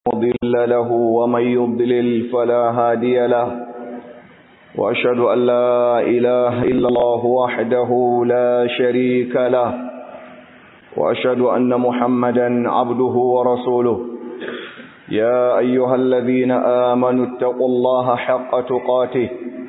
مضل له ومن يضلل فلا هادي له وأشهد أن لا إله إلا الله وحده لا شريك له وأشهد أن محمدا عبده ورسوله يا أيها الذين آمنوا اتقوا الله حق تقاته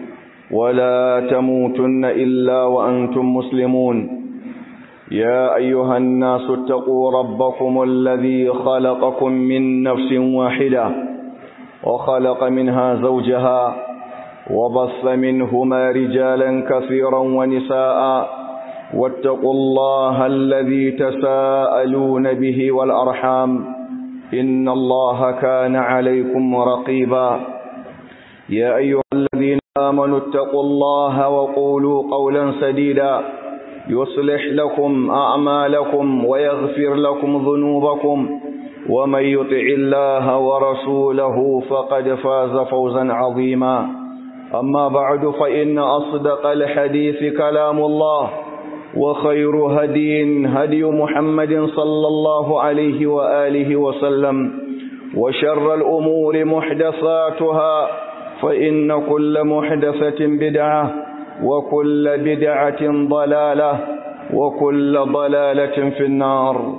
ولا تموتن إلا وأنتم مسلمون يا أيها الناس اتقوا ربكم الذي خلقكم من نفس واحدة وخلق منها زوجها وبث منهما رجالا كثيرا ونساء واتقوا الله الذي تساءلون به والأرحام إن الله كان عليكم رقيبا يا أيها الذين آمنوا اتقوا الله وقولوا قولا سديدا يصلح لكم أعمالكم ويغفر لكم ذنوبكم ومن يطع الله ورسوله فقد فاز فوزا عظيما أما بعد فإن أصدق الحديث كلام الله وخير هدي هدي محمد صلى الله عليه وآله وسلم وشر الأمور محدثاتها فإن كل محدثة بدعة وكل بدعة ضلالة وكل ضلالة في النار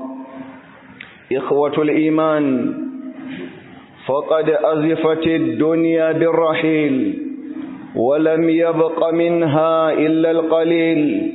إخوة الإيمان فقد أزفت الدنيا بالرحيل ولم يبق منها إلا القليل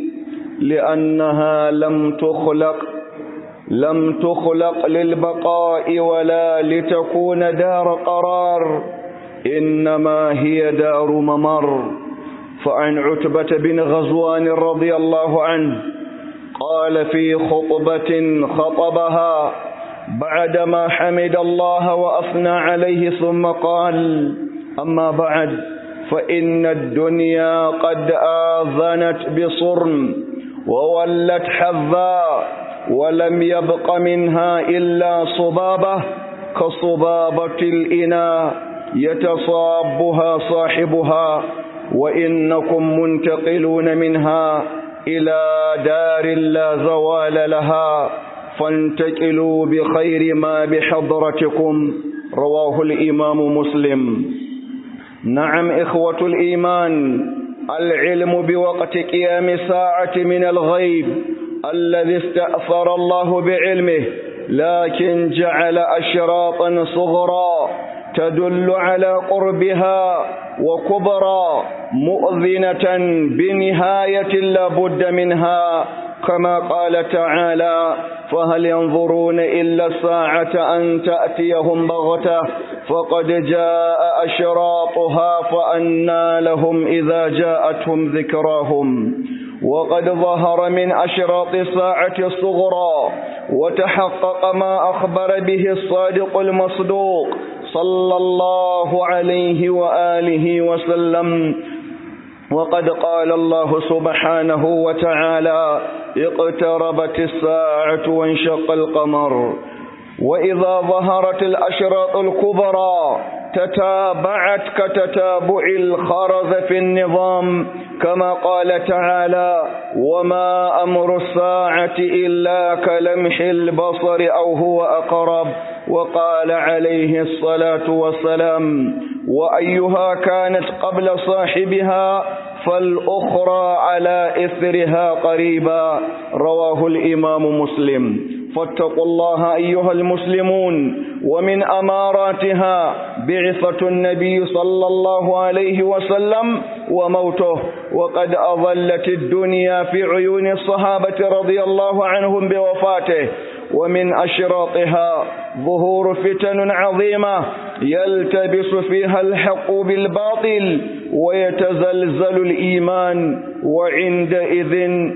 لأنها لم تخلق لم تخلق للبقاء ولا لتكون دار قرار إنما هي دار ممر فعن عتبة بن غزوان رضي الله عنه قال في خطبة خطبها بعدما حمد الله وأثنى عليه ثم قال أما بعد فإن الدنيا قد آذنت بصرم وولت حذا ولم يبق منها إلا صبابة كصبابة الإناء يتصابها صاحبها وإنكم منتقلون منها إلى دار لا زوال لها فانتقلوا بخير ما بحضرتكم رواه الإمام مسلم نعم إخوة الإيمان العلم بوقت قيام الساعة من الغيب الذي استأثر الله بعلمه لكن جعل أشراطا صغرا تدل على قربها وكبرى مؤذنة بنهاية لا بد منها كما قال تعالى فهل ينظرون إلا الساعة أن تأتيهم بغتة فقد جاء أشراطها فأنى لهم إذا جاءتهم ذكراهم وقد ظهر من أشراط الساعة الصغرى وتحقق ما أخبر به الصادق المصدوق صلى الله عليه وآله وسلم وقد قال الله سبحانه وتعالى اقتربت الساعة وانشق القمر وإذا ظهرت الأشراط الكبرى تتابعت كتتابع الخرز في النظام كما قال تعالى وما أمر الساعة إلا كلمح البصر أو هو أقرب وقال عليه الصلاة والسلام وأيها كانت قبل صاحبها فالأخرى على إثرها قريبا رواه الإمام مسلم فاتقوا الله أيها المسلمون ومن أماراتها بعثة النبي صلى الله عليه وسلم وموته وقد أظلت الدنيا في عيون الصحابة رضي الله عنهم بوفاته ومن أشراطها ظهور فتن عظيمة يلتبس فيها الحق بالباطل ويتزلزل الإيمان وعندئذ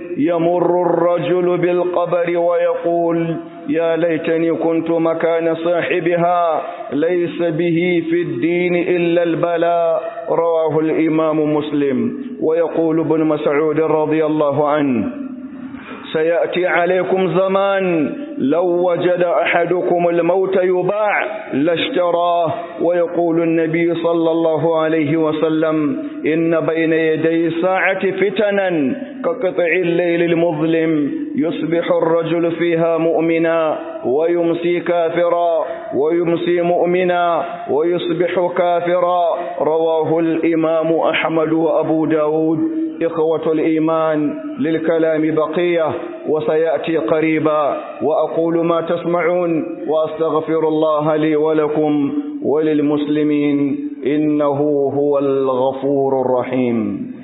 يمر الرجل بالقبر ويقول يا ليتني كنت مكان صاحبها ليس به في الدين إلا البلاء رواه الإمام مسلم ويقول ابن مسعود رضي الله عنه سيأتي عليكم زمان لو وجد أحدكم الموت يباع لاشتراه ويقول النبي صلى الله عليه وسلم إن بين يدي الساعة فتنا كقطع الليل المظلم يصبح الرجل فيها مؤمنا ويمسي كافرا ويمسي مؤمنا ويصبح كافرا رواه الإمام أحمد وأبو داود إخوة الإيمان للكلام بقية وسيأتي قريبا وأقول ما تسمعون وأستغفر الله لي ولكم وللمسلمين إنه هو الغفور الرحيم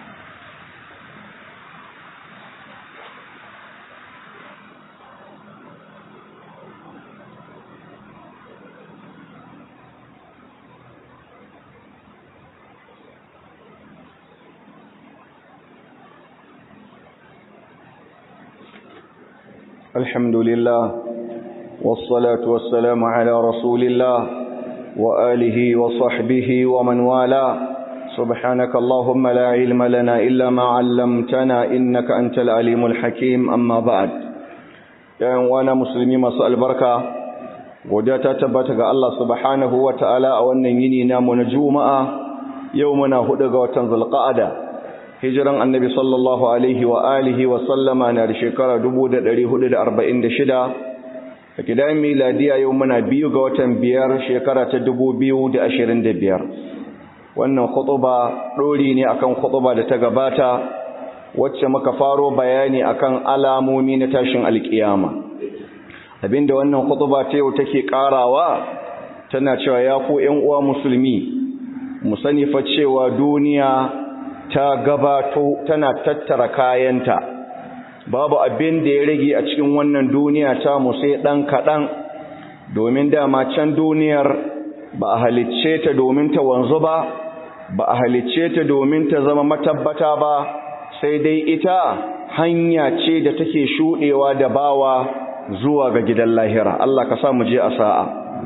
الحمد لله والصلاة والسلام على رسول الله وآله وصحبه ومن والاه سبحانك اللهم لا علم لنا إلا ما علمتنا إنك أنت العليم الحكيم أما بعد وانا مسلمي مسأل بركة وداتا تبتغى الله سبحانه وتعالى أولا ينينا من جوماء يومنا هدغ وتنزل قعدة hijiran annabi sallallahu alaihi wa alihi wa sallama na da shekara 1446 a gidan miladiya yau muna biyu ga watan biyar shekara ta 2025 wannan khutuba dori ne akan khutuba da ta gabata wacce muka faro bayani akan alamomi na tashin alkiyama abinda wannan khutuba ta yau take karawa tana cewa ya ku ƴan uwa musulmi mu sani fa cewa duniya ta gabato tana tattara kayanta babu abin da ya rage a cikin wannan duniya ta mu sai dan kadan domin dama can duniyar ba a halicce ta domin ta wanzu ba ba a halicce ta domin ta zama matabbata ba sai dai ita hanya ce da take shudewa da bawa zuwa ga gidan lahira Allah ka sa mu je a sa'a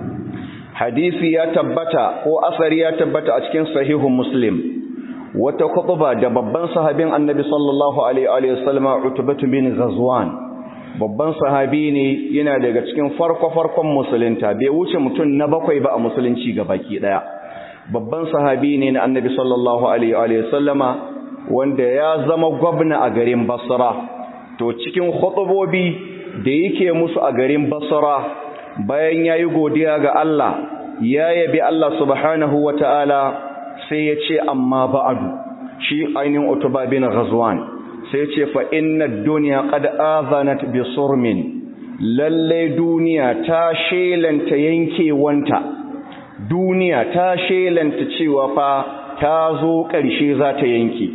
hadisi ya tabbata ko asari ya tabbata a cikin sahihun muslim wata khutba da babban sahabin annabi sallallahu alaihi wa sallama utbatu bin ghazwan babban sahabi ne yana daga cikin farko farkon musulunta bai wuce mutum na bakwai ba a musulunci baki daya babban sahabi ne na annabi sallallahu alaihi wa sallama wanda ya zama gwamna a garin basra to cikin khutubobi da yake musu a garin basra bayan yayi godiya ga Allah ya yabi Allah subhanahu wataala sai ya ce amma ba'adu shi ainihin utuba bin ghazwan sai ya ce fa inna dunya qad azanat bi surmin lalle duniya ta shelanta yankewanta duniya ta shelanta cewa fa ta zo ƙarshe za ta yanke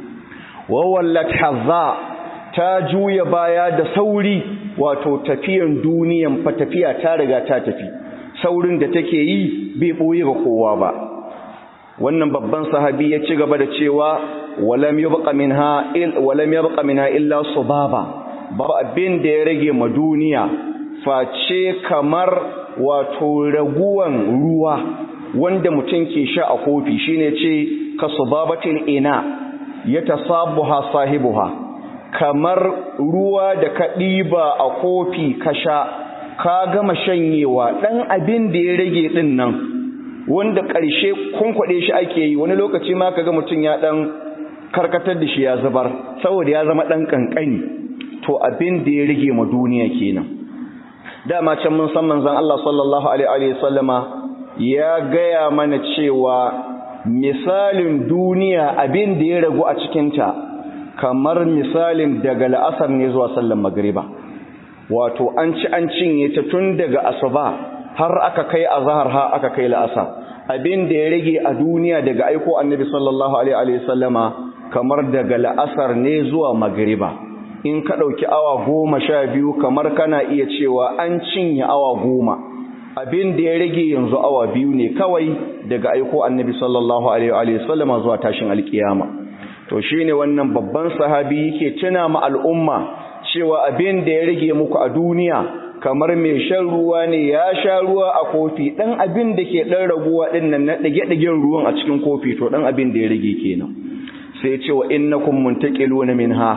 wa wallat hazza ta juya baya da sauri wato tafiyan duniyan fa tafiya ta riga ta tafi saurin da take yi bai boye ga kowa ba wannan babban sahabi ya ci gaba da cewa walam yabqa minha il walam yabqa minha illa subaba babu abin da ya rage ma duniya face kamar wato raguwan ruwa wanda mutum ke sha a kofi shine ce ka subabatin ina yatasabuha sahibuha kamar ruwa da ka ɗiba a kofi ka sha ka gama shanyewa ɗan abin da ya rage ɗin nan wanda ƙarshe kwankwaɗe shi ake yi wani lokaci ma kaga mutum ya ɗan karkatar da shi ya zubar saboda ya zama ɗan ƙanƙani to abin da ya rage ma duniya kenan dama can mun san manzon Allah sallallahu alaihi sallama ya gaya mana cewa misalin duniya abin da ya ragu a cikinta kamar misalin daga la'asar ne zuwa sallan magriba wato an ci an cinye ta tun daga asuba har aka kai azhar har aka kai la'asar abin da ya rage a duniya daga aiko annabi sallallahu alaihi sallama kamar daga la'asar ne zuwa magriba in ka ɗauki awa goma sha biyu kamar kana iya cewa an cinye awa goma abin da ya rage yanzu awa biyu ne kawai daga aiko annabi sallallahu alaihi sallama zuwa tashin alkiyama to shine wannan babban sahabi yake tuna ma al'umma cewa abin da ya rage muku a duniya kamar mai shan ruwa ne ya sha ruwa a kofi dan abin da ke dan raguwa din nan na dage-dagen ruwan a cikin kofi to dan abin da ya rage kenan sai ce wa innakum muntaqiluna minha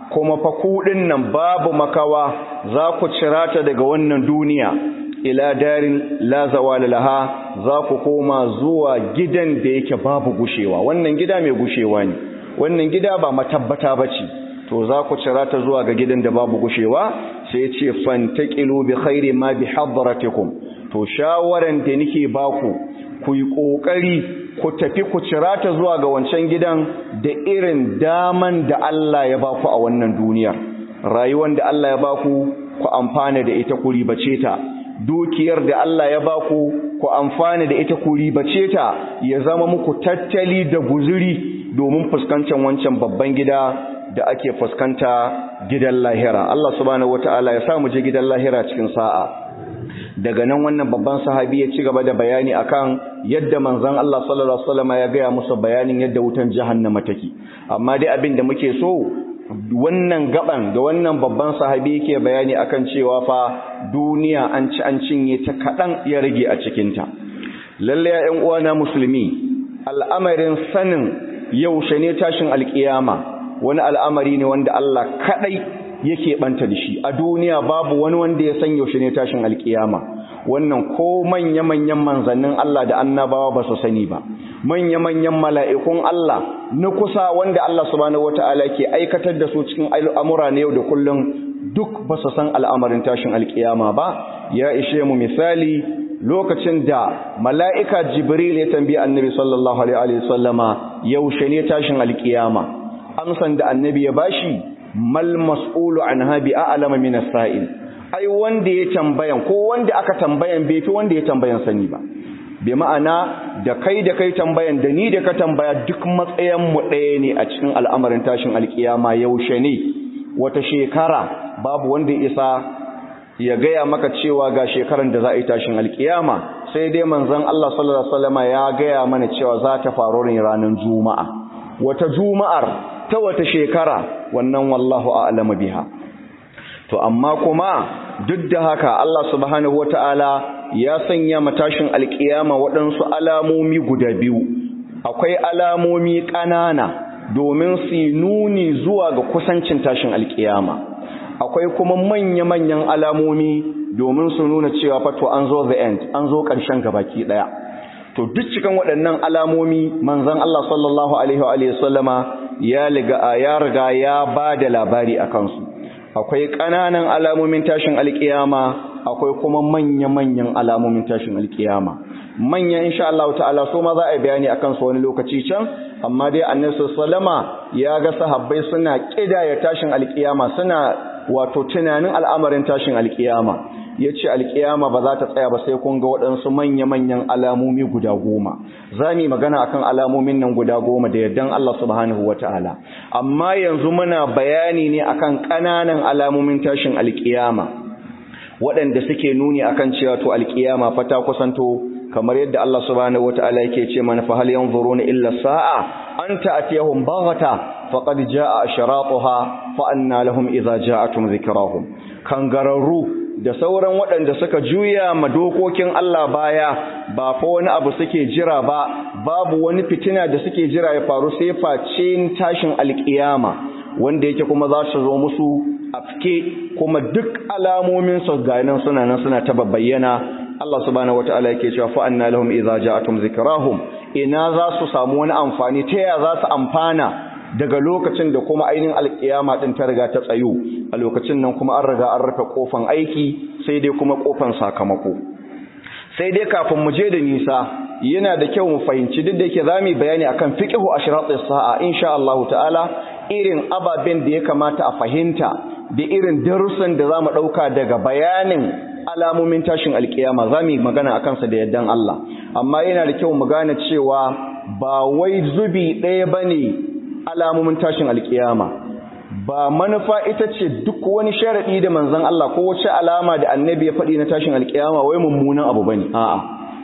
kuma fa kuɗin nan babu makawa za ku cirata daga wannan duniya ila darin la zawala laha za ku koma zuwa gidan da yake babu gushewa wannan gida mai gushewa ne wannan gida ba matabbata bace to za ku cirata zuwa ga gidan da babu gushewa sai ce fantaqilu bi khairi ma bi hadratikum to shawaran da nake baku ku yi kokari ku tafi ku cirata zuwa ga wancan gidan da irin daman da Allah ya baku a wannan duniyar rayuwar da Allah ya baku ku amfana da ita ku ribace ta dukiyar da Allah ya baku ku amfana da ita ku ribace ta ya zama muku tattali da guzuri domin fuskantar wancan babban gida da ake fuskanta gidan lahira Allah subhanahu wataala ya sa mu je gidan lahira cikin sa'a daga nan wannan babban sahabi ya ci gaba da bayani akan yadda manzon Allah sallallahu alaihi wasallam ya gaya musu bayanin yadda wutan jahannama take amma dai abin da muke so wannan gaban da wannan babban sahabi yake bayani akan cewa fa duniya an ci an cinye ta kadan ya rage a cikin ta lalle ya ƴan uwana musulmi al'amarin sanin yaushe ne tashin alkiyama wani al'amari ne wanda Allah kadai yake banta da shi a duniya babu wani wanda ya san yaushe ne tashin alkiyama wannan ko manya-manyan manzannin Allah da annabawa ba su sani ba manya-manyan mala'ikun Allah na kusa wanda Allah subhanahu wata'ala ke aikatar da su cikin al'amura na yau da kullum duk ba su san al'amarin tashin alkiyama ba ya ishe mu misali lokacin da mala'ika jibril ya tambayi annabi sallallahu alaihi wasallama yaushe ne tashin alkiyama amsan da annabi ya bashi mal mas'ulu anha bi a'lama min as-sa'il ai wanda ya tambayan ko wanda aka tambayan bai fi wanda ya tambayan sani ba bi ma'ana da kai da kai tambayan da ni da ka tambaya duk matsayin mu ɗaya ne a cikin al'amarin tashin alkiyama yaushe ne wata shekara babu wanda ya isa ya gaya maka cewa ga shekaran da za a yi tashin alkiyama sai dai manzon Allah sallallahu alaihi wasallam ya gaya mana cewa za ta faru ne ranar juma'a wata juma'ar ta wata shekara wannan wallahu a'lamu biha to amma kuma duk da haka Allah subhanahu wataala ya sanya matashin alkiyama waɗansu alamomi guda biyu akwai alamomi ƙanana domin su nuni zuwa ga kusancin tashin alkiyama akwai kuma manya-manyan alamomi domin su nuna cewa fato an zo the end an zo ƙarshen gabaki ɗaya to duk cikin waɗannan alamomi manzon Allah sallallahu alaihi wa sallama ya riga ya riga ya bada labari akan su akwai ƙananan alamomin tashin alƙiyama akwai kuma manya-manyan alamomin tashin alƙiyama manya insha Allah ta'ala so ma za a yi bayani akan su wani lokaci can amma dai annabi sallama ya ga sahabbai suna kidaya tashin alƙiyama suna wato tunanin al'amarin tashin alƙiyama yace alƙiyama ba za ta tsaya ba sai kun ga waɗansu manya-manyan alamomi guda goma za mu magana akan alamomin nan guda goma da yardan Allah subhanahu wataala amma yanzu muna bayani ne akan ƙananan alamomin tashin alƙiyama waɗanda suke nuni akan cewa to alƙiyama fa ta kusanto kamar yadda Allah subhanahu wataala yake ce mana fa hal yanzuruna illa sa'a an ta'tiyahum baghata faqad jaa ashratuha fa anna lahum idza ja'atuhum dhikrahum kangararru da sauran waɗanda suka juya ma dokokin Allah baya ba fa wani abu suke jira ba babu wani fitina da suke jira ya faru sai face tashin alƙiyama wanda yake kuma za su zo musu afke kuma duk alamomin su ga nan suna nan suna ta bayyana Allah subhanahu wataala yake cewa fa anna lahum idza ja'atum zikrahum ina za su samu wani amfani ta ya za su amfana daga lokacin da kuma ainihin alkiyama din ta riga ta tsayo a lokacin nan kuma an riga an rufe kofan aiki sai dai kuma kofan sakamako sai dai kafin mu je da nisa yana da kyau mu fahimci duk da yake zamu bayani akan fiqhu ashratis sa'a insha Allah ta'ala irin ababen da ya kamata a fahimta da irin darussan da zamu dauka daga bayanin alamomin tashin alkiyama zamu magana akan sa da yaddan Allah amma yana da kyau mu gane cewa ba wai zubi ɗaya bane alamomin tashin alkiyama ba manufa ita ce duk wani sharadi da manzon Allah ko wace alama da annabi ya faɗi na tashin alkiyama wai mummunan abu bane a'a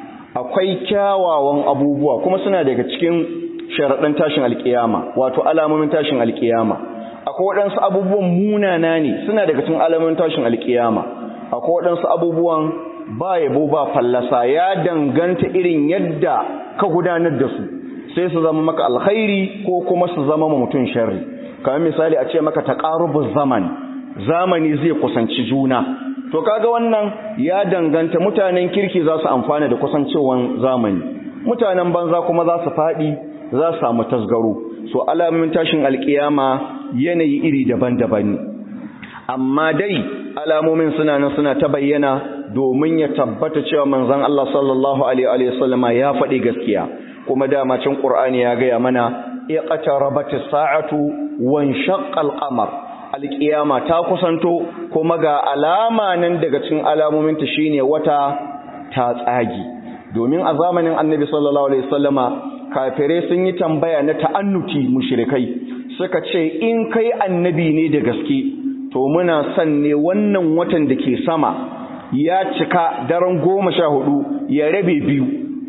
akwai kyawawan abubuwa kuma suna daga cikin sharadan tashin alkiyama wato alamomin tashin alkiyama akwai waɗansu abubuwan munana ne suna daga cikin alamomin tashin alkiyama akwai waɗansu abubuwan ba yabo ba fallasa ya danganta irin yadda ka gudanar da su sai su zama maka alkhairi ko kuma su zama ma mutum sharri kamar misali a ce maka taqarubuz zaman zamani zai kusanci juna to kaga wannan ya danganta mutanen kirki za su amfana da kusancewan zamani mutanen banza kuma za su faɗi za su samu tasgaro so alamomin tashin alkiyama yanayi iri daban-daban amma dai alamomin suna nan suna ta bayyana domin ya tabbata cewa manzon Allah sallallahu alaihi wa sallama ya faɗi gaskiya kuma dama cin Qur'ani ya gaya mana iqtarabatis sa'atu wan shaqqal qamar alƙiyama ta kusanto kuma ga alama nan daga cikin alamominta shine wata ta tsagi domin a zamanin annabi sallallahu alaihi wasallama kafirai sun yi tambaya na ta'annuti mushrikai suka ce in kai annabi ne da gaske to muna son ne wannan watan da ke sama ya cika daren goma sha hudu ya rabe biyu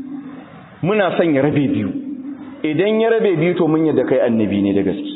muna son ya rabe biyu idan ya rabe biyu to mun yadda kai annabi ne da gaske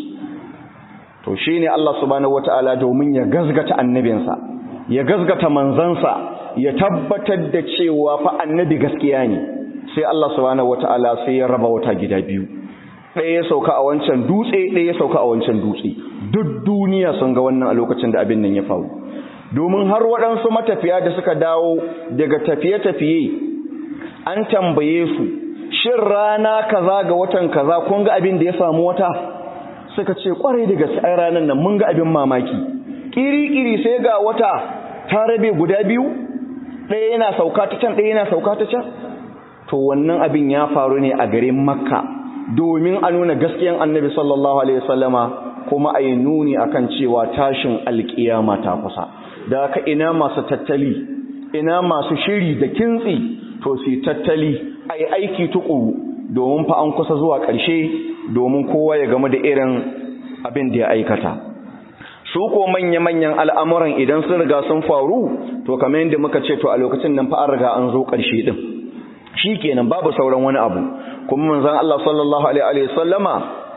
to shi ne Allah subhanahu wata'ala domin ya gazgata annabinsa ya gazgata manzansa ya tabbatar da cewa fa annabi gaskiya ne sai Allah subhanahu wata'ala sai ya raba wata gida biyu ɗaya ya sauka a wancan dutse ɗaya ya sauka a wancan dutse duk duniya sun ga wannan a lokacin da abin nan ya faru domin har waɗansu matafiya da suka dawo daga tafiye-tafiye an tambaye su shin rana kaza ga watan kaza kun ga abin da ya samu wata suka ce kwarai da gaske ai ranar nan mun ga abin mamaki kiri-kiri sai ga wata ta rabe guda biyu ɗaya yana sauka ta can ɗaya yana sauka ta can to wannan abin ya faru ne a garin makka domin a nuna gaskiyan annabi sallallahu alaihi wasallama kuma a yi nuni akan cewa tashin alkiyama ta kusa da haka ina masu tattali ina masu shiri da kintsi to su tattali a yi aiki tukuru domin fa an kusa zuwa ƙarshe domin kowa ya game da irin abin da ya aikata su ko manya-manyan al'amuran idan sun riga sun faru to kamar yadda muka ce to a lokacin nan fa an riga an zo ƙarshe din shi kenan babu sauran wani abu kuma manzon Allah sallallahu alaihi sallama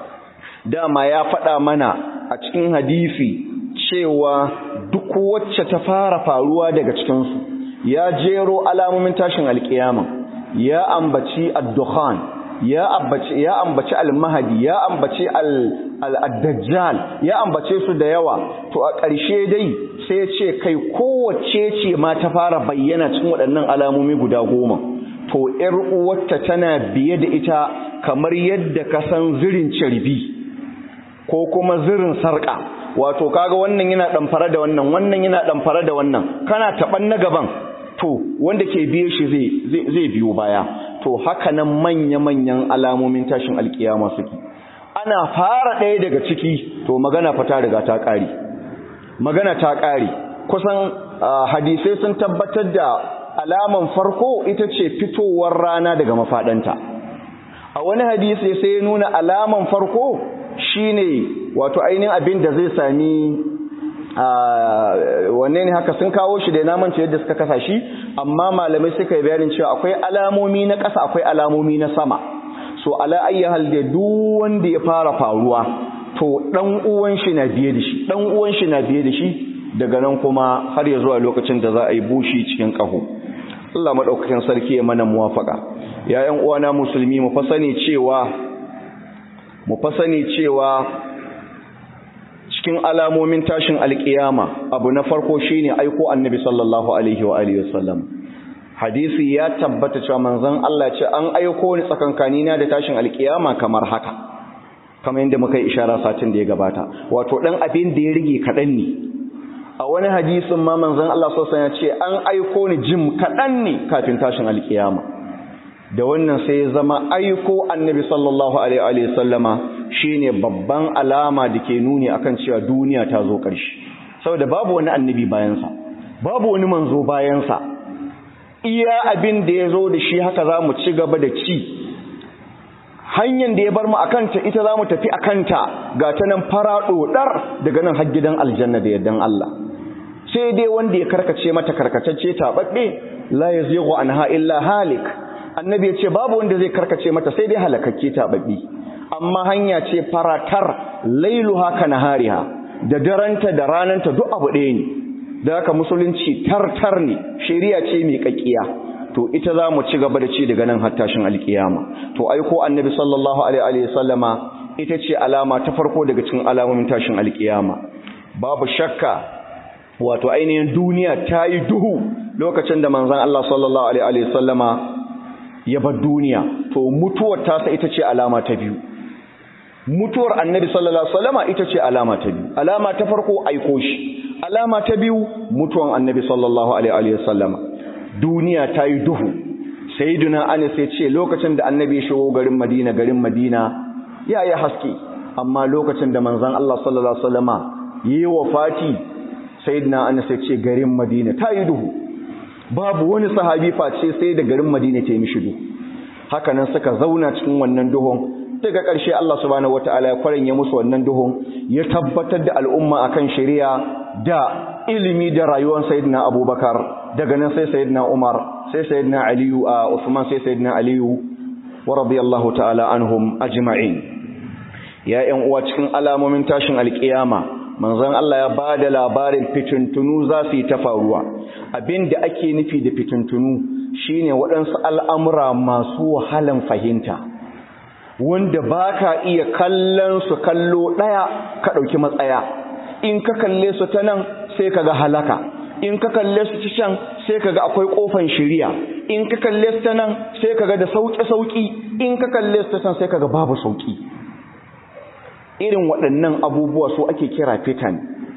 dama ya faɗa mana a cikin hadisi cewa duk wacce ta fara faruwa daga cikinsu ya jero alamomin tashin alkiyama ya ambaci ad-dukhan ya ambaci ya ambaci al-mahdi ya ambaci al-dajjal ya ambace su da yawa to a ƙarshe dai sai ya ce kai kowace ce ma ta fara bayyana cikin waɗannan alamomi guda goma to ƴar uwarta tana biye da ita kamar yadda ka san zirin carbi ko kuma zirin sarƙa wato kaga wannan yana ɗamfara da wannan wannan yana ɗamfara da wannan kana taɓan na gaban to wanda ke biye shi zai biyo baya to haka nan manya-manyan alamomin tashin alkiyama suke ana fara ɗaya daga ciki to magana fa ta riga ta ƙare magana ta ƙare kusan hadisai sun tabbatar da alaman farko ita ce fitowar rana daga mafaɗanta a wani hadisi sai ya nuna alaman farko shine wato ainihin abin da zai sami wanne ne haka sun kawo shi da namance yadda suka kasa shi amma malamai suka yi bayanin cewa akwai alamomi na ƙasa akwai alamomi na sama so ala ayyahal da duk wanda ya fara faruwa to dan uwan shi na biye da shi dan uwan shi na biye da shi daga nan kuma har ya zuwa lokacin da za a yi bushi cikin ƙaho Allah madaukakin sarki ya mana muwafaka ya ƴan uwana musulmi mu fasani cewa mu fasani cewa cikin alamomin tashin alkiyama abu na farko shine aiko annabi sallallahu alaihi wa alihi wasallam hadisi ya tabbata cewa manzon Allah ce an aiko ni tsakankani na da tashin alkiyama kamar haka kamar yadda muka yi ishara satin da ya gabata wato dan abin da ya rige kadan ne a wani hadisin ma manzon Allah sallallahu alaihi ya ce an aiko ni jim kadan ne kafin tashin alkiyama da wannan sai ya zama aiko annabi sallallahu alaihi wa sallama shine babban alama da ke nuni akan cewa duniya ta zo ƙarshe saboda babu wani annabi bayansa babu wani manzo bayansa iya abin da ya zo da shi haka za mu ci gaba da ci hanyar da ya bar mu akanta ita za mu tafi akanta ga ta nan fara ɗoɗar daga nan har gidan aljanna da yardan Allah sai dai wanda ya karkace mata karkatacce taɓaɓɓe la yazighu anha illa halik annabi ya ce babu wanda zai karkace mata sai dai halakakke taɓaɓɓe amma hanya ce faratar lailuha ka nahariha da daranta da rananta duk abu ɗaya ne da haka musulunci tartar ne shari'a ce mai kakkiya to ita za mu ci gaba da ci daga nan har tashin alkiyama to aiko annabi sallallahu alaihi wa sallama ita ce alama ta farko daga cikin alamomin tashin alkiyama babu shakka wato ainihin duniya ta yi duhu lokacin da manzan Allah sallallahu alaihi wasallama ya bar duniya to mutuwar tasa ita ce alama ta biyu mutuwar annabi sallallahu alaihi wasallama ita ce alama ta biyu alama ta farko aiko shi alama ta biyu mutuwan annabi sallallahu alaihi wasallama duniya ta yi duhu sayyiduna anas ya ce lokacin da annabi ya shigo garin madina garin madina ya yi haske amma lokacin da manzon Allah sallallahu alaihi wasallama yi wafati sayyiduna anas ya ce garin madina ta yi duhu babu wani sahabi face sai da garin madina ta yi mishi duhu haka nan suka zauna cikin wannan duhun daga ƙarshe Allah subhanahu wataala ya kwaranye musu wannan duhun ya tabbatar da al'umma akan shari'a da ilimi da rayuwar sayyidina Abubakar daga nan sai sayyidina Umar sai sayyidina Aliyu a Uthman sai sayyidina Aliyu wa radiyallahu ta'ala anhum ajma'in ya ƴan uwa cikin alamomin tashin alƙiyama manzon Allah ya bada labarin fitintunu za su yi ta faruwa abinda ake nufi da fitintunu shine waɗansu al'amura masu wahalan fahimta wanda ba ka iya kallon su kallo ɗaya ka ɗauki matsaya in ka kalle su ta nan sai ka ga halaka in ka kalle su ta can sai ka ga akwai ƙofan shiriya in ka kalle su ta nan sai ka ga da sauƙi-sauƙi in ka kalle su ta can sai ka ga babu sauƙi irin waɗannan abubuwa su ake kira fitan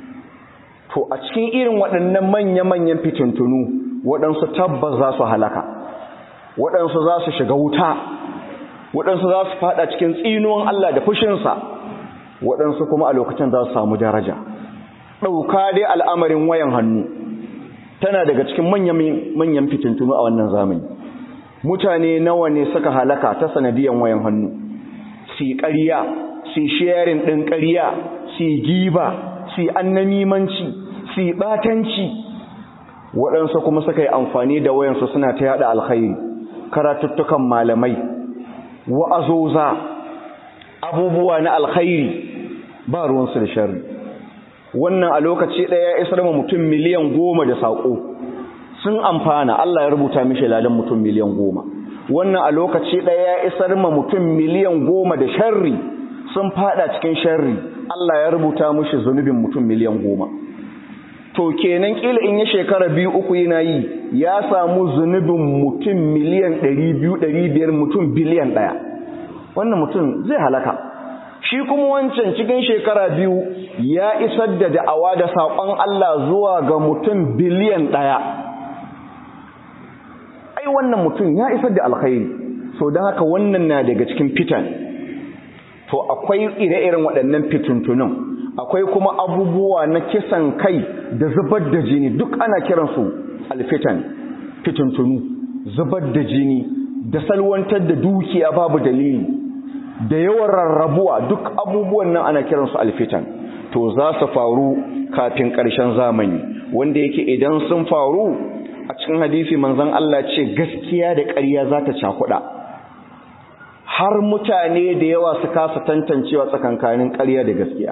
to a cikin irin waɗannan manya-manyan fitintunu waɗansu tabbas za su halaka waɗansu za su shiga wuta waɗansu za su faɗa cikin tsinuwan Allah da fushinsa waɗansu kuma a lokacin za su samu daraja ɗauka dai al'amarin wayan hannu tana daga cikin manyan fitintunu a wannan zamani mutane nawa ne suka halaka ta sanadiyan wayan hannu su ƙarya su sharing ɗin ƙarya su giba su annamimanci su ɓatanci waɗansu kuma suka yi amfani da wayansu suna ta yaɗa alkhairi karatuttukan malamai wa'azoza abubuwa na alkhairi ba ruwansu da sharri wannan a lokaci ɗaya ya isar ma mutum miliyan goma da saƙo sun amfana Allah ya rubuta mishi ladan mutum miliyan goma wannan a lokaci ɗaya ya isar ma mutum miliyan goma da sharri sun fada cikin sharri Allah ya rubuta mishi zunubin mutum miliyan goma to kenan kila in ya shekara biyu uku yana yi ya samu zunubin mutum miliyan ɗari biyu ɗari biyar mutum biliyan ɗaya wannan mutum zai halaka shi kuma wancan cikin shekara biyu ya isar da da'awa da saƙon Allah zuwa ga mutum biliyan ɗaya ai wannan mutum ya isar da alkhairi so don haka wannan na daga cikin fitan to akwai ire-iren waɗannan fituntunan akwai kuma abubuwa na kisan kai da zubar da jini duk ana kiransu alfitan fituntunu zubar da jini da salwantar da dukiya babu dalili da yawan rarrabuwa duk abubuwan nan ana kiransu alfitan to za su faru kafin ƙarshen zamani wanda yake idan sun faru a cikin hadisi manzon Allah ce gaskiya da ƙarya za ta cakuɗa har mutane da yawa su kasa tantancewa tsakankanin ƙarya da gaskiya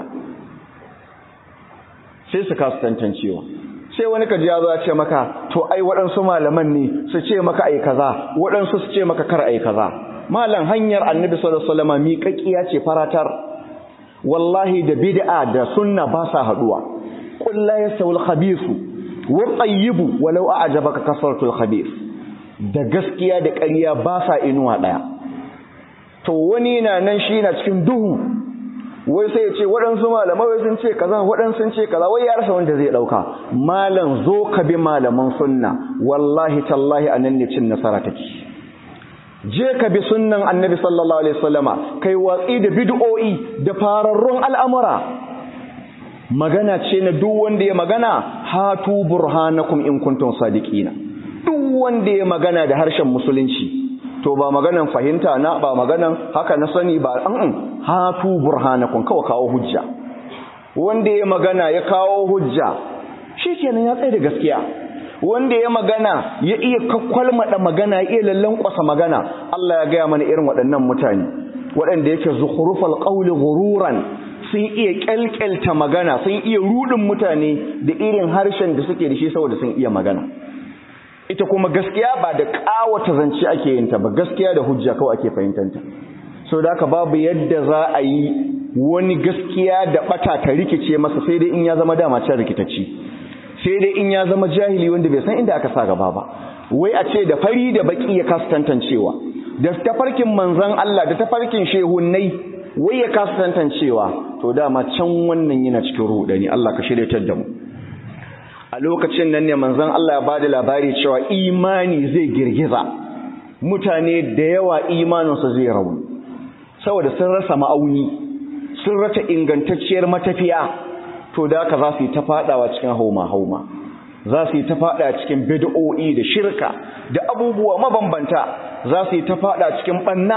sai su kasa tantancewa sai wani kaji ya zo ya ce maka to ai waɗansu malaman ne su ce maka ai kaza waɗansu su ce maka kar ai kaza malam hanyar annabi sallallahu alaihi wasallam miƙaƙiya ce faratar wallahi da bid'a da sunna ba sa haduwa qul la yasawul khabithu wa tayyibu walau a'jabaka kasratul khabith da gaskiya da ƙarya ba sa inuwa daya to wani na nan shi na cikin duhu wai sai ya ce waɗansu malamai wai sun ce kaza waɗansu sun ce kaza wai ya rasa wanda zai ɗauka malam zo ka bi malaman sunna wallahi tallahi a nan ne cin nasara take je ka bi sunnan annabi sallallahu alaihi wasallama kai watsi da bid'o'i da fararrun al'amura magana ce na duk wanda ya magana hatu burhanakum in kuntum sadiqina duk wanda ya magana da harshen musulunci to ba maganan fahimta na ba maganan haka na sani ba an hatu burhanakum kawai kawo hujja wanda ya magana ya kawo hujja shikenan ya tsaye da gaskiya wanda ya magana ya iya kakkwalmada magana ya iya lallankwasa magana Allah ya gaya mana irin waɗannan mutane waɗanda yake zukhrufal qawli ghururan sun iya kyalkyalta magana sun iya rudin mutane da irin harshen da suke da shi saboda sun iya magana ita kuma gaskiya ba da ƙawata zance ake yin ta ba gaskiya da hujja kawai ake fahimtanta so da haka babu yadda za a yi wani gaskiya da bata ta rikice masa sai dai in ya zama dama can rikitacci sai dai in ya zama jahili wanda bai san inda aka sa gaba ba wai a ce da fari da baki ya kasa tantancewa da tafarkin manzon Allah da tafarkin shehunnai wai ya kasa tantancewa to dama can wannan yana cikin rudani Allah ka shiryatar da mu a lokacin nan ne manzon Allah ya bada labari cewa imani zai girgiza mutane da yawa imaninsu zai rauni saboda sun rasa ma'auni sun rata ingantacciyar matafiya to da haka za su yi ta fadawa cikin hauma-hauma za su yi ta fada cikin bid'o'i da shirka da abubuwa mabambanta za su yi ta fada cikin banna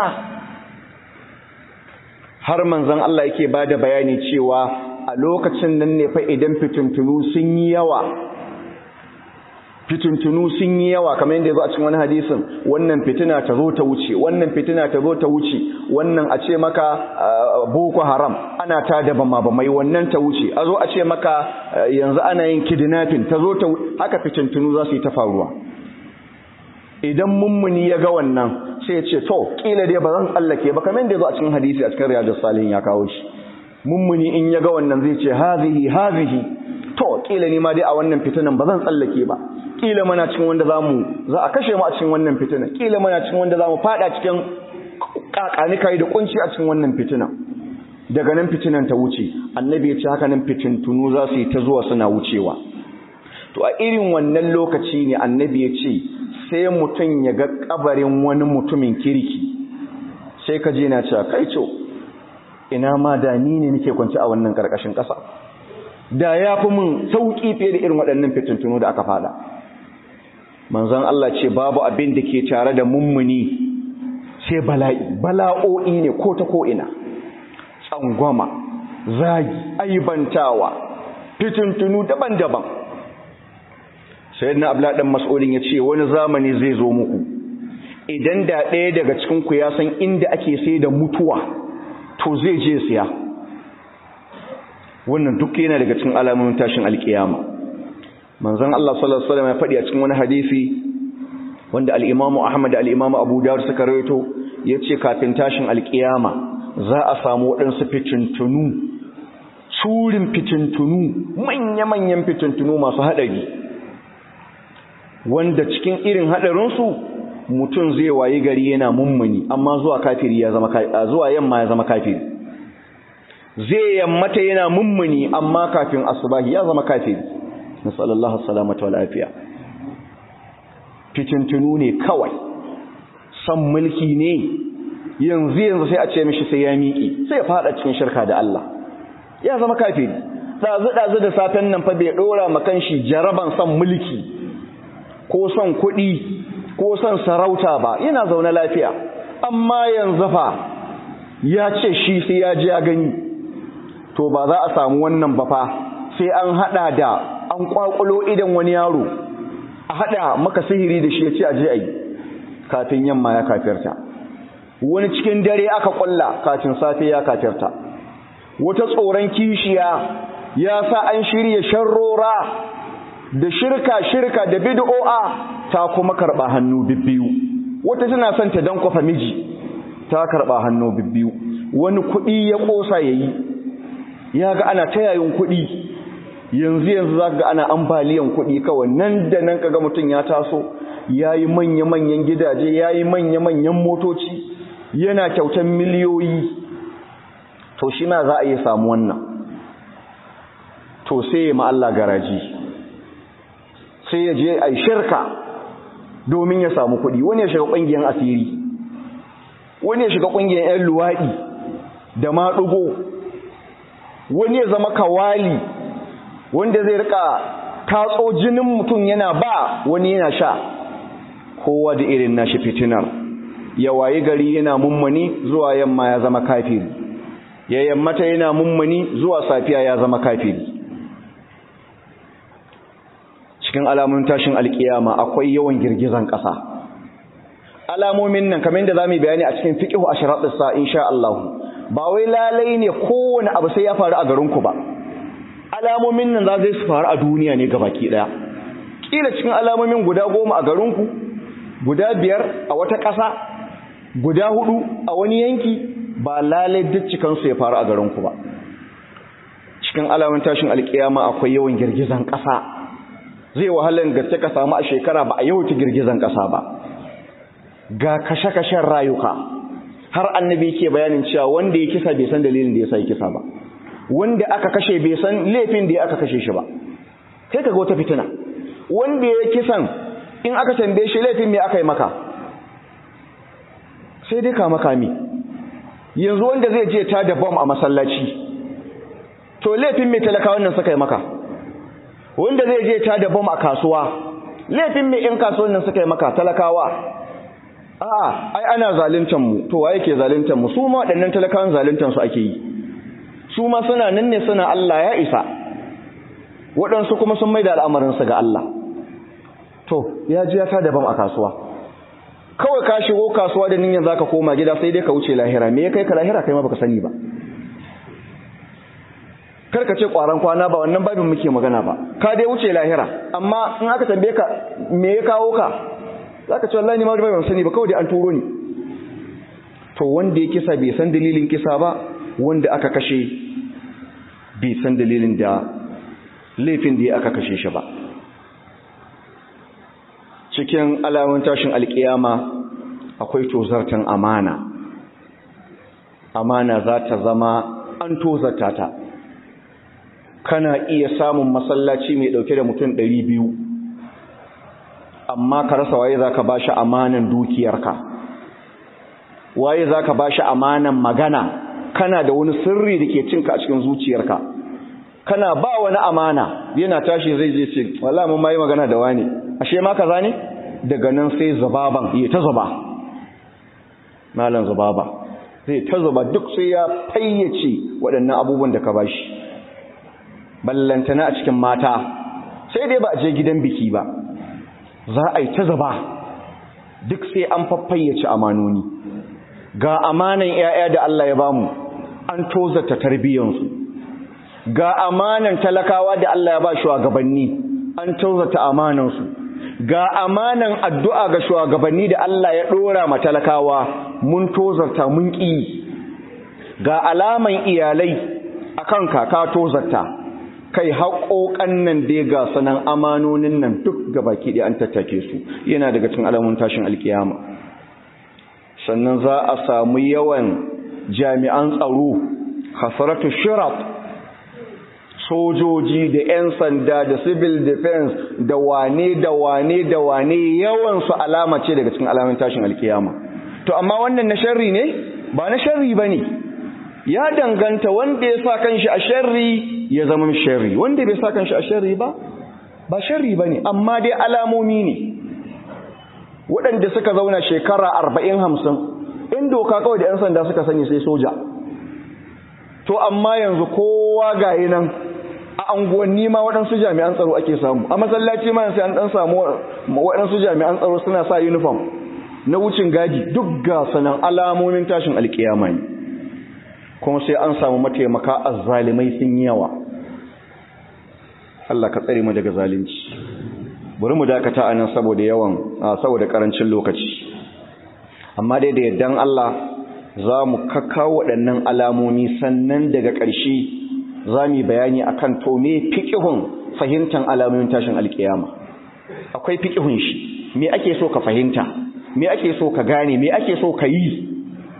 har manzon Allah yake bada bayani cewa a lokacin nan ne fa idan fitintunu sun yi yawa fitintunu sun yi yawa kamar yadda ya zo a cikin wani hadisin wannan fitina ta zo ta wuce wannan fitina ta zo ta wuce wannan a ce maka boko haram ana ta da bama bamai wannan ta wuce a zo a ce maka yanzu ana yin kidnapping ta zo ta haka fitintunu za su yi ta faruwa idan mummuni ya ga wannan sai ya ce to kila dai ba zan tsallake ba kamar yadda ya zo a cikin hadisi a cikin riyadus salihin ya kawo shi mummuni in ya ga wannan zai ce hazihi hazihi to kila ni ma dai a wannan fitinan ba zan tsallake ba kila mana cikin wanda zamu za a kashe mu a cikin wannan fitinan kila mana cikin wanda zamu fada cikin kakani kai da kunci a cikin wannan fitinan daga nan fitinan ta wuce annabi ya ce haka nan fitintunu za su yi ta zuwa suna wucewa to a irin wannan lokaci ne annabi ya ce sai mutum ya ga kabarin wani mutumin kirki sai ka je na cewa kai co ina ma da ni ne nake kwance a wannan karkashin ƙasa da ya fi mun sauƙi fiye da irin waɗannan fitintunu da aka fada manzon Allah ce babu abin da ke tare da mummuni sai bala'i bala'o'i ne ko ta ko ina tsangwama zagi aibantawa fitintunu daban-daban sayyidina abla dan mas'ulin ya ce wani zamani zai zo muku idan da ɗaya daga cikin ku ya san inda ake sai da mutuwa to zai je siya wannan duk yana daga cikin alamomin tashin alkiyama manzon Allah sallallahu alaihi wasallam ya faɗi a cikin wani hadisi wanda al-Imam Ahmad da al-Imam Abu Dawud suka rawaito yace kafin tashin alkiyama za a samu waɗansu fitintunu surin fitintunu manya-manyan fitintunu masu haɗari wanda cikin irin haɗarinsu mutum zai wayi gari yana mummuni amma zuwa kafiri ya zama zuwa yamma ya zama kafiri zai yammata yana mummuni amma kafin asubahi ya zama kafiri nasallallahu salamata wal afiya fitintunu ne kawai san mulki ne yanzu yanzu sai a ce mishi sai ya miƙi sai ya fada cikin shirka da Allah ya zama kafiri dazu dazu da safen nan fa bai dora makan shi jaraban san mulki ko son kuɗi ko son sarauta ba yana zaune lafiya amma yanzu fa ya ce shi sai ya ji ya gani to ba za a samu wannan ba fa sai an hada da an kwakulo idan wani yaro a hada maka sihiri da shi ya ce a je a yi kafin yamma ya kafirta wani cikin dare aka kulla kafin safe ya kafirta wata tsoron kishiya ya sa an shirya sharrora da shirka shirka da bid'o'a ta kuma karba hannu bibbiyu wata tana son ta dan kofa miji ta karba hannu bibbiyu wani kuɗi ya kosa yayi ya ga ana ta yayin kuɗi yanzu yanzu za ga ana ambaliyan kuɗi kawai nan da nan kaga mutum ya taso ya yi manya-manyan gidaje ya yi manya-manyan motoci yana kyautan miliyoyi to shi ma za a iya samu wannan to sai ya ma'alla garaji sai ya je a shirka domin ya samu kuɗi wani ya shiga ƙungiyar asiri wani ya shiga ƙungiyar 'yan luwaɗi da maɗugo wani ya zama kawali wanda zai rika tatso jinin mutum yana ba wani yana sha kowa da irin nashi fitinar ya wayi gari yana mummuni zuwa yamma ya zama kafiri ya yammata yana mummuni zuwa safiya ya zama kafiri cikin alamun tashin alkiyama akwai yawan girgizan ƙasa alamomin nan kamar yadda zamu bayani a cikin fiqhu ashratus sa insha Allah ba wai lalai ne kowane abu sai ya faru a garinku ba alamomin nan za su faru a duniya ne gabaki daya kila cikin alamomin guda goma a garinku guda biyar a wata ƙasa guda hudu a wani yanki ba lalai duk cikansu ya faru a garinku ba cikin alamun tashin alkiyama akwai yawan girgizan ƙasa zai wahalar gaske ka samu a shekara ba a yawaita girgizan ƙasa ba ga kashe-kashen rayuka har annabi ke bayanin cewa wanda ya kisa bai san dalilin da ya sa ya kisa ba wanda aka kashe bai san laifin da ya aka kashe shi ba sai ka ga wata fitina wanda ya kisan in aka tambaye shi laifin me aka yi maka sai dai kama kami yanzu wanda zai je ta da bom a masallaci to laifin mai talakawan nan suka yi maka wanda zai je ta da bom a kasuwa laifin mai in kasuwan nan suka yi maka talakawa a'a ai ana zaluntar mu to waye ke zaluntar mu su ma waɗannan talakawan zaluntar su ake yi su ma suna nan ne suna Allah ya isa waɗansu kuma sun maida al'amarin su ga Allah to ya ji ya ta da bom a kasuwa kawai ka shigo kasuwa da niyyar zaka koma gida sai dai ka wuce lahira me ya kai ka lahira kai ma baka sani ba karka ce kwaran kwana ba wannan babin muke magana ba ka dai wuce lahira amma in aka tambaye ka me ya kawo ka zaka ce wallahi ni ma ban sani ba kawai dai an turo ni to wanda ya kisa bai san dalilin kisa ba wanda aka kashe bai san dalilin da laifin da ya aka kashe shi ba cikin alamun tashin alkiyama akwai tozartan amana amana za ta zama an tozarta ta kana iya samun masallaci mai dauke da mutum ɗari biyu amma ka rasa waye za ka ba shi amanan dukiyarka waye za ka ba shi amanan magana kana da wani sirri da ke cinka a cikin zuciyarka kana ba wani amana yana tashi zai je ce wala mun ma yi magana da wani ashe ma kaza ne daga nan sai zubaban ya ta zuba malam zubaba zai ta zuba duk sai ya fayyace waɗannan abubuwan da ka bashi ballantana a cikin mata sai dai ba a je gidan biki ba za a yi ta zuba duk sai an faffayyace amanoni ga amanan 'ya'ya da Allah ya bamu an tozata tarbiyyansu ga amanan talakawa da Allah ya ba shugabanni an tozata amanansu ga amanan addu'a ga shugabanni da Allah ya dora ma talakawa mun tozarta mun ƙi ga alaman iyalai akan kaka tozarta kai haƙoƙan nan dai ga sanan amanonin nan duk gabaki ɗaya an tattake su yana daga cikin alamun tashin alkiyama sannan za a samu yawan jami'an tsaro hasaratu shirat sojoji da 'yan sanda da civil defense da wane da wane da wane yawansu alama ce daga cikin alamun tashin alkiyama to amma wannan na sharri ne ba na sharri ba ne ya danganta wanda ya sa kanshi a sharri ya zama sharri wanda bai sa kanshi a sharri ba ba sharri ba ne amma dai alamomi ne waɗanda suka zauna shekara arba'in hamsin in doka kawai da 'yan sanda suka sani sai soja to amma yanzu kowa gayi nan a anguwanni ma waɗansu jami'an tsaro ake samu a masallaci ma sai an ɗan samu waɗansu jami'an tsaro suna sa uniform na wucin gadi duk ga sanan alamomin tashin alkiyama ne kuma sai an samu mataimaka azzalimai sun yawa Allah ka tsare mu daga zalunci bari mu dakata a nan saboda yawan saboda karancin lokaci amma dai da yaddan Allah za mu kakkawo waɗannan alamomi sannan daga ƙarshe za mu bayani akan to me fiqhun fahimtar alamomin tashin alkiyama akwai fiqhun shi me ake so ka fahimta me ake so ka gane me ake so ka yi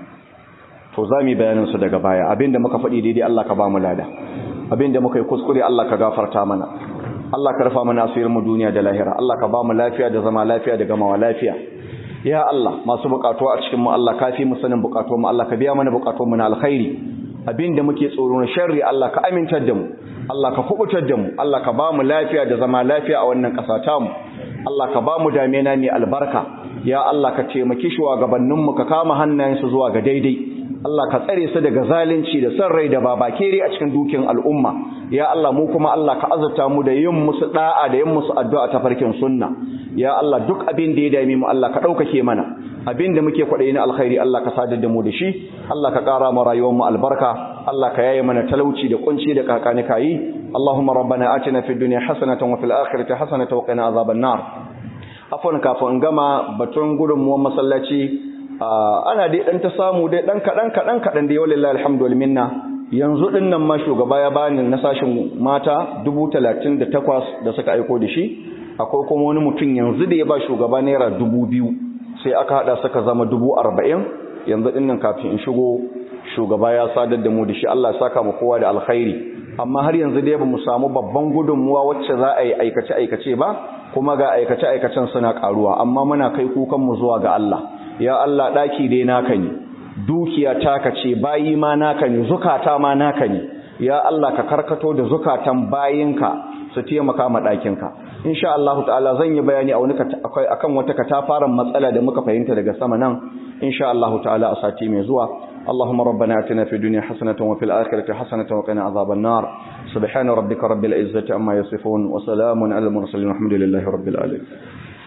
to za mu bayanin su daga baya abinda muka faɗi daidai Allah ka ba mu lada abinda muka yi kuskure Allah ka gafarta mana Allah ka rufa mana asirin mu duniya da lahira Allah ka ba mu lafiya da zama lafiya da gamawa lafiya ya Allah masu bukatu a cikin mu Allah kafi mu sanin bukatu mu Allah ka biya mana bukatu mu na alkhairi abinda muke tsoro na sharri Allah ka amintar da mu Allah ka kubutar da mu Allah ka ba mu lafiya da zama lafiya a wannan ƙasa ta mu Allah ka ba mu damena mai albarka ya Allah ka taimaki shugabannin mu ka kama hannayensu zuwa ga daidai Allah ka tsare su daga zalunci da san rai da babakere a cikin dukin al'umma ya Allah mu kuma Allah ka azurta mu da yin musu da'a da yin musu addu'a ta farkin sunna ya Allah duk abin da ya dame mu Allah ka ɗaukake mana abin da muke kwaɗayi na alkhairi Allah ka sadar da mu da shi Allah ka ƙara mu rayuwar mu albarka Allah ka yaye mana talauci da kunci da kakani kayi Allahumma rabbana atina fid dunya hasanatan wa fil akhirati hasanatan wa qina azaban nar afwan kafin gama batun gudunmuwan masallaci ana dai dan ta samu dai dan kadan kadan kadan dai wallahi alhamdulillah minna yanzu din nan ma shugaba ya bani na sashin mata 38 da suka aiko da shi akwai kuma wani mutum yanzu da ya ba shugaba naira 2000 sai aka hada suka zama 40 yanzu din nan kafin in shigo shugaba ya sadar da mu da shi Allah ya saka mu kowa da alkhairi amma har yanzu dai bamu samu babban gudunmuwa wacce za a yi aikace aikace ba kuma ga aikace aikacen suna karuwa amma muna kai kukan mu zuwa ga Allah ya Allah daki dai naka ne dukiya taka ce bayi ma naka ne zukata ma naka ne ya Allah ka karkato da zukatan bayinka su taimaka ma ɗakinka insha Allah ta'ala zan yi bayani a wani akan wata katafaren matsala da muka fahimta daga sama nan insha Allah ta'ala a sati mai zuwa اللهم ربنا اتنا في الدنيا حسنة وفي الآخرة حسنة وقنا عذاب النار سبحان ربك رب العزة عما يصفون وسلام على المرسلين والحمد لله رب العالمين